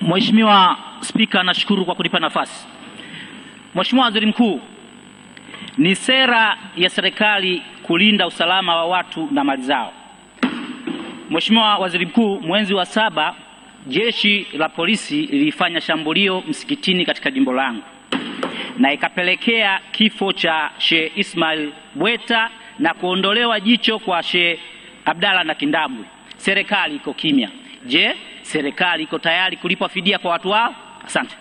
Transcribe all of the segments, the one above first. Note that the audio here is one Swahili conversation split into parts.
Mheshimiwa Spika, nashukuru kwa kunipa nafasi. Mheshimiwa Waziri Mkuu, ni sera ya serikali kulinda usalama wa watu na mali zao. Mheshimiwa Waziri Mkuu, mwezi wa saba jeshi la polisi lilifanya shambulio msikitini katika jimbo langu na ikapelekea kifo cha Sheikh Ismail Bweta na kuondolewa jicho kwa Sheikh Abdalla na Kindambwe. Serikali iko kimya. Je, serikali iko tayari kulipa fidia kwa watu wao? Asante.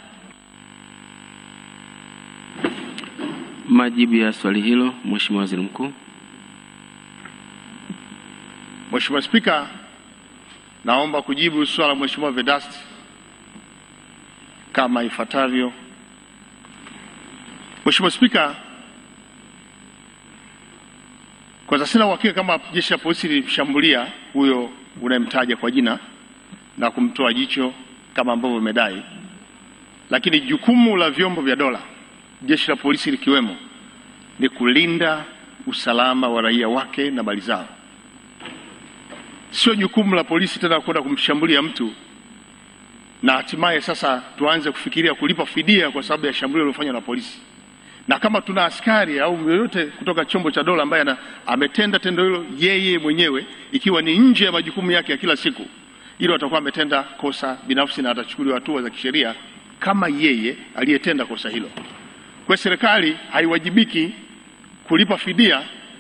Majibu ya swali hilo, Mheshimiwa Waziri Mkuu. Mheshimiwa Spika, naomba kujibu swala la Mheshimiwa Vedasti kama ifuatavyo. Mheshimiwa Spika, kwanza sina uhakika kama jeshi la polisi lilimshambulia huyo unayemtaja kwa jina na kumtoa jicho kama ambavyo umedai, lakini jukumu la vyombo vya dola, jeshi la polisi likiwemo, ni kulinda usalama wa raia wake na mali zao. Sio jukumu la polisi tena kwenda kumshambulia mtu na hatimaye sasa tuanze kufikiria kulipa fidia kwa sababu ya shambulio lilofanywa na polisi. Na kama tuna askari au yoyote kutoka chombo cha dola ambaye ana- ametenda tendo hilo yeye mwenyewe, ikiwa ni nje ya majukumu yake ya kila siku, hilo atakuwa ametenda kosa binafsi na atachukuliwa hatua za kisheria kama yeye aliyetenda kosa hilo. Kwa hiyo serikali haiwajibiki kulipa fidia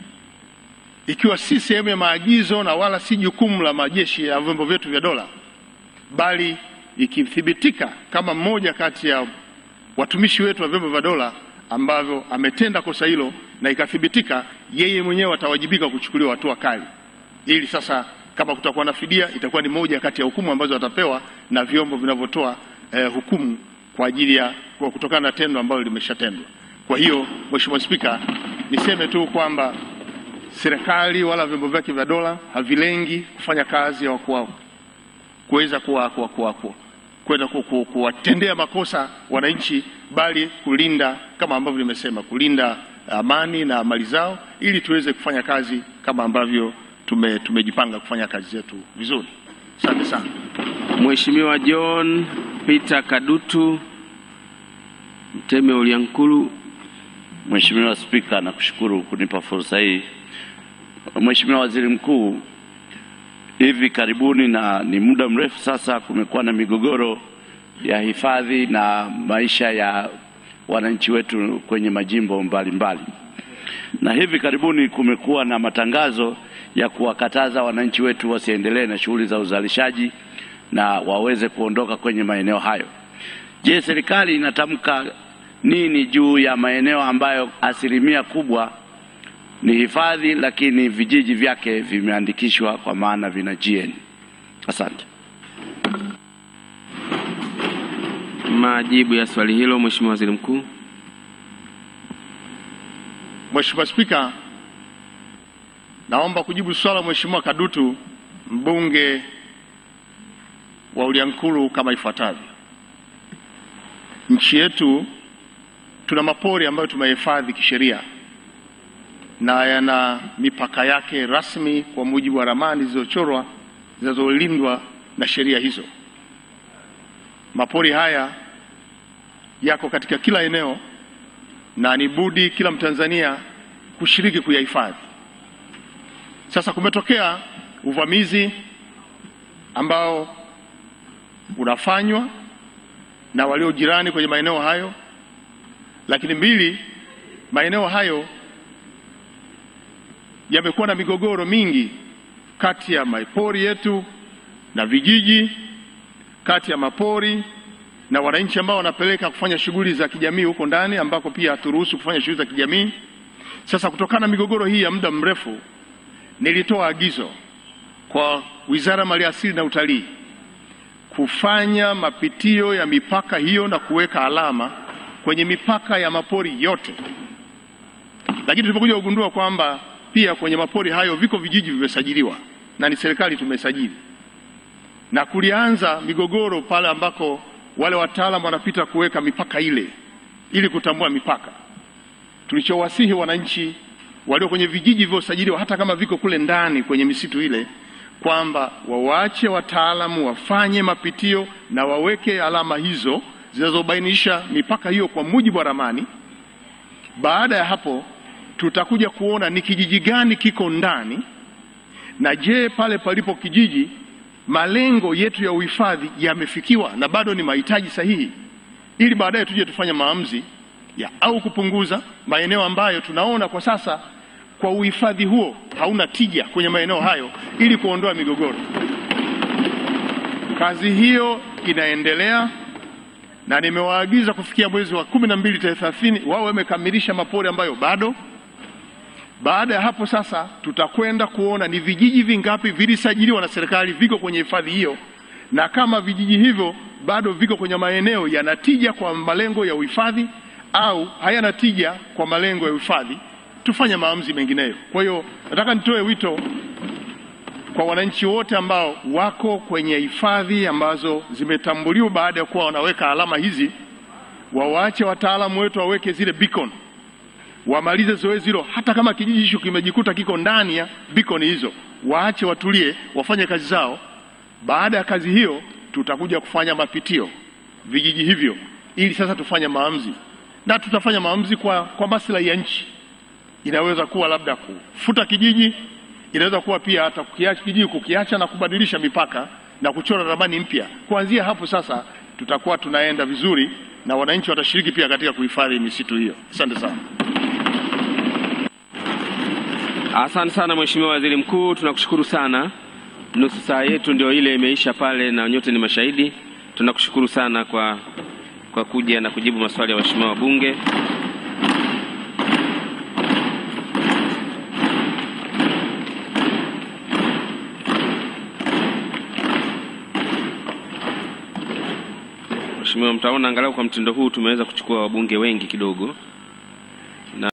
ikiwa si sehemu ya maagizo na wala si jukumu la majeshi ya vyombo vyetu vya dola, bali ikithibitika kama mmoja kati ya watumishi wetu wa vyombo vya dola ambavyo ametenda kosa hilo na ikathibitika, yeye mwenyewe atawajibika kuchukuliwa hatua kali, ili sasa kama kutakuwa na fidia itakuwa ni moja kati ya hukumu ambazo atapewa na vyombo vinavyotoa eh, hukumu kwa ajili ya kwa kutokana na tendo ambalo limeshatendwa. Kwa hiyo Mheshimiwa Spika, niseme tu kwamba serikali wala vyombo vyake vya dola havilengi kufanya kazi ya kuwa kuweza kuwa kuwa kuwa kuwa kwenda ku- ku- kuwatendea makosa wananchi, bali kulinda kama ambavyo nimesema, kulinda amani na mali zao, ili tuweze kufanya kazi kama ambavyo tume, tumejipanga kufanya kazi zetu vizuri. Asante sana. Mheshimiwa John Peter Kadutu Mteme Uliankuru. Mheshimiwa Spika, nakushukuru kunipa fursa hii. Mheshimiwa Waziri Mkuu, hivi karibuni na ni muda mrefu sasa kumekuwa na migogoro ya hifadhi na maisha ya wananchi wetu kwenye majimbo mbalimbali mbali. Na hivi karibuni kumekuwa na matangazo ya kuwakataza wananchi wetu wasiendelee na shughuli za uzalishaji na waweze kuondoka kwenye maeneo hayo. Je, serikali inatamka nini juu ya maeneo ambayo asilimia kubwa ni hifadhi lakini vijiji vyake vimeandikishwa kwa maana vina GN? Asante. Majibu ya swali hilo, Mheshimiwa Waziri Mkuu. Mheshimiwa Spika, naomba kujibu swala la Mheshimiwa Kadutu mbunge wa Uliankuru kama ifuatavyo. Nchi yetu tuna mapori ambayo tumehifadhi kisheria na yana mipaka yake rasmi kwa mujibu wa ramani zilizochorwa zinazolindwa na sheria hizo. Mapori haya yako katika kila eneo na ni budi kila Mtanzania kushiriki kuyahifadhi. Sasa kumetokea uvamizi ambao unafanywa na walio jirani kwenye maeneo hayo, lakini mbili, maeneo hayo yamekuwa na migogoro mingi kati ya mapori yetu na vijiji, kati ya mapori na wananchi ambao wanapeleka kufanya shughuli za kijamii huko ndani ambako pia haturuhusu kufanya shughuli za kijamii. Sasa kutokana na migogoro hii ya muda mrefu, nilitoa agizo kwa Wizara ya Maliasili na Utalii kufanya mapitio ya mipaka hiyo na kuweka alama kwenye mipaka ya mapori yote, lakini tulipokuja kugundua kwamba pia kwenye mapori hayo viko vijiji vimesajiliwa na ni serikali tumesajili, na kulianza migogoro pale ambako wale wataalamu wanapita kuweka mipaka ile ili kutambua mipaka. Tulichowasihi wananchi walio kwenye vijiji vilivyosajiliwa, hata kama viko kule ndani kwenye misitu ile, kwamba wawaache wataalamu wafanye mapitio na waweke alama hizo zinazobainisha mipaka hiyo kwa mujibu wa ramani. Baada ya hapo, tutakuja kuona ni kijiji gani kiko ndani, na je, pale palipo kijiji malengo yetu ya uhifadhi yamefikiwa na bado ni mahitaji sahihi, ili baadaye tuje tufanye maamuzi ya au kupunguza maeneo ambayo tunaona kwa sasa kwa uhifadhi huo hauna tija kwenye maeneo hayo, ili kuondoa migogoro. Kazi hiyo inaendelea na nimewaagiza kufikia mwezi wa kumi na mbili tarehe thelathini wao wamekamilisha mapori ambayo bado. Baada ya hapo sasa, tutakwenda kuona ni vijiji vingapi vilisajiliwa na serikali viko kwenye hifadhi hiyo, na kama vijiji hivyo bado viko kwenye maeneo yanatija kwa malengo ya uhifadhi au hayana tija kwa malengo ya uhifadhi, tufanye maamuzi mengineyo. Kwa hiyo nataka nitoe wito kwa wananchi wote ambao wako kwenye hifadhi ambazo zimetambuliwa baada ya kuwa wanaweka alama hizi, wawaache wataalamu wetu waweke zile beacon, wamalize zoezi hilo. Hata kama kijiji hicho kimejikuta kiko ndani ya beacon hizo, waache watulie, wafanye kazi zao. Baada ya kazi hiyo, tutakuja kufanya mapitio vijiji hivyo, ili sasa tufanye maamuzi, na tutafanya maamuzi kwa, kwa maslahi ya nchi. Inaweza kuwa labda kufuta kijiji inaweza kuwa pia hata kukiacha kijiji kukiacha na kubadilisha mipaka na kuchora ramani mpya. Kuanzia hapo sasa tutakuwa tunaenda vizuri na wananchi watashiriki pia katika kuhifadhi misitu hiyo. Asante sana. Asante sana Mheshimiwa Waziri Mkuu, tunakushukuru sana. Nusu saa yetu ndio ile imeisha pale, na nyote ni mashahidi. Tunakushukuru sana kwa, kwa kuja na kujibu maswali ya waheshimiwa wabunge. Mheshimiwa, mtaona angalau kwa mtindo huu tumeweza kuchukua wabunge wengi kidogo.